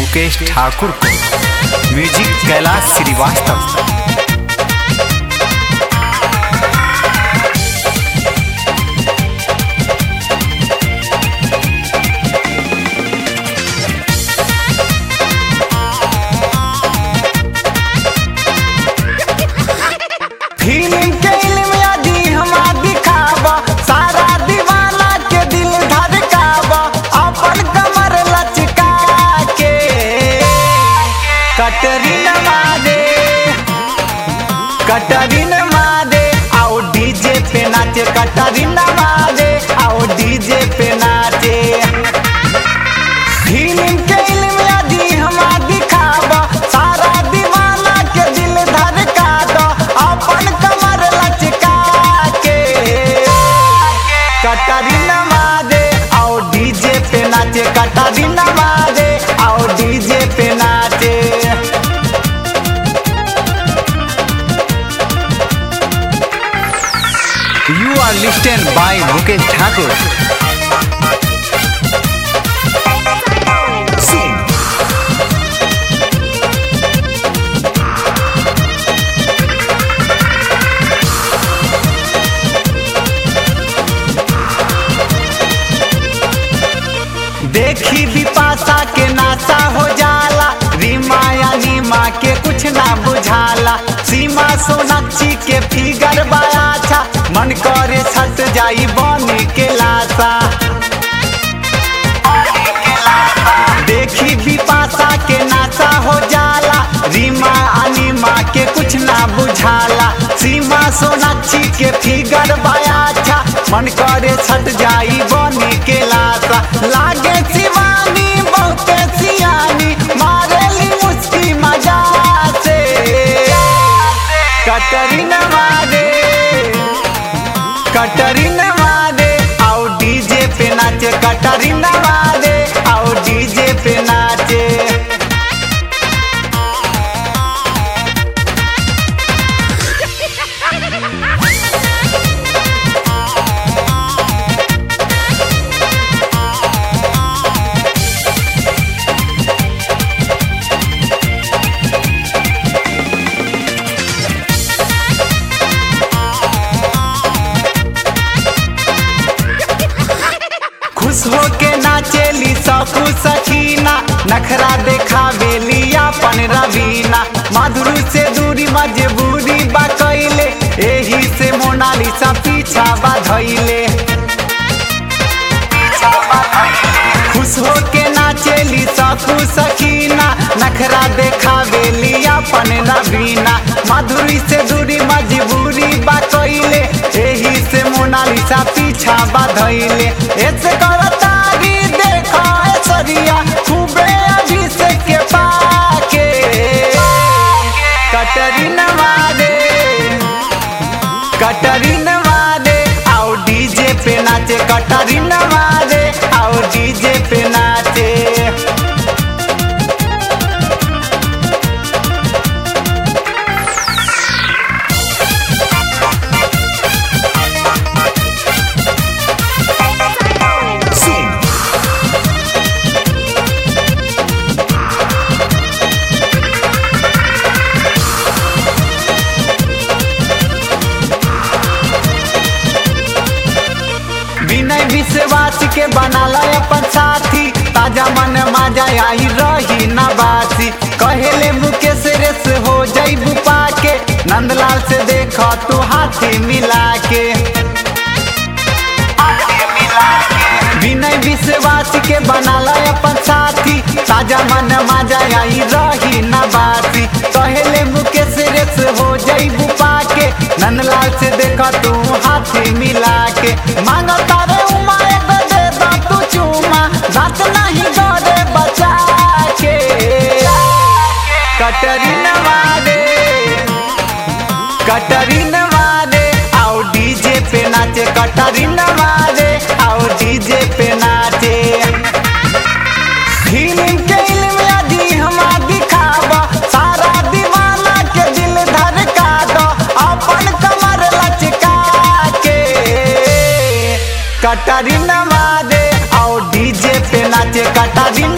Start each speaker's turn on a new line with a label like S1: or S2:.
S1: मुकेश ठाकुर को music Kailash Srivastava
S2: film के इल्म यदि हमा दिखावा सारा दीवाना के दिल धड़कावा अपन कमर लचका के कटरीना मादे कटरीना मादे आओ डीजे पे नाचे कटरीना मादे आओ डीजे पे नाचे फिल्म के इल्म यदि हमा दिखावा सारा दीवाना के दिल धड़का दो अपन कमर लचका के कटरीना मादे आओ डीजे पे नाचे कटरीना मादे आओ डीजे पे नाचे
S1: U R listen by Mukesh Thakur
S2: देखी बिपाशा के नासा हो जाला रीमा या नीमा के कुछ ना बुझाला सीमा सोनाक्षी के फिगर बड़ा अच्छा मन करे छट जाई बनी के लाशा देखी बिपाशा के नासा हो जाला रीमा अनिमा के कुछ ना बुझाला सीमा सोनाक्षी के फिगर बड़ा अच्छा मन करे छट जाई बनी के लाशा लागे शिवानी बहुते सियानी मारेली मुस्की मजा से कटरीना मारे कटरीना मारे आओ डीजे पे नाचे कटरीना मारे आओ डीजे पे नाचे खुश होके नाचेली सकू सखीना नखरा देखावेली अपन रवीना मधुर से दूरी मजबूरी बा कैले एही से मोनालिसा पीछा बाधैले खुश होके नाचेली सकू सखीना नखरा देखावेली अपन रवीना मधुरी से दूरी मजबूरी बा कैले एही से मोनालिसा पीछा बाधैले ऐसे करतारी देखा ऐश्वर्या खूबे अभिषेक के पाके कटरीना मारे कटरीना मारे आओ डीजे पे नाचे कटरीना मारे आओ डीजे पे नाचे विनय विश्वास के बनाला अपन साथी ताजा मन माजा आई रही न बासी कहेले मुकेश रेस हो जईबू पाके नंदलाल से देखो तू हाथी मिला के विनय विश्वास के बनाला अपन साथी ताजा मन माजा आई रही न बासी कहेले मुकेश रेस हो जईबू पाके नंदलाल से देखो तू हाथी मिला के मांगो तारे उमा एगो दे दो तू चूमा दांत नहीं गड़े बचा के कटरीना मारे कटरीना मारे आओ डीजे पे नाचे कटरीना मारे आओ डीजे पे नाचे फिल्म के इल्म यदि हमा दिखावा सारा दीवाना के दिल धड़का दो अपन कमर लचका के कटरीना मारे आओ डीजे पे नाचे कटरीना